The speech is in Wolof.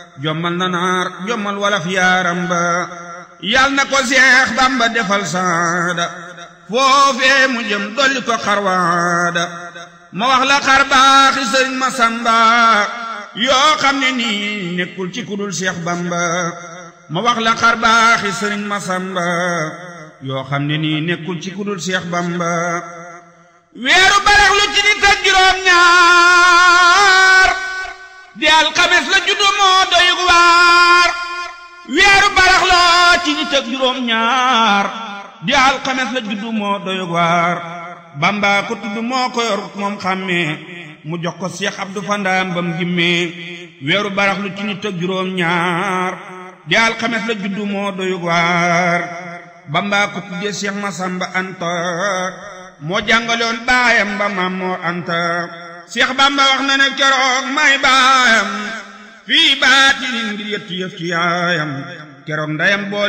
jommal na naar jommal walaf yaaram ba yal na ko seex bamba defal saada foofee mu jëm dolli ko xarwaada ma wax la xar baaxi sëriñ ma samba yoo xam ne nii nekkul ci kudul seex bamba ma wax la xar baaxi sëriñ ma samba yoo xam ne nii nekkul ci kudul seex bamba weeru barax lu ci nit ak juróom ñaar di alxames la juddu moo doy waar weeru barax la ci nit ak juróom ñaar di alxames la juddu moo doy waar bamba ko tudd moo ko yor moom xàmmee mu jox ko seex abdu fandaam bam gimmee weeru barax lu ci nit ak juróom ñaar di alxames la juddu moo doy waar bamba ko tuddee seex masamba anta moo jàngaloon baayam ba maam moo anta seex bamba wax na ne keroog may baayam fii baatinin ngir yëtti yëf ci yaayam keroog ndayam boole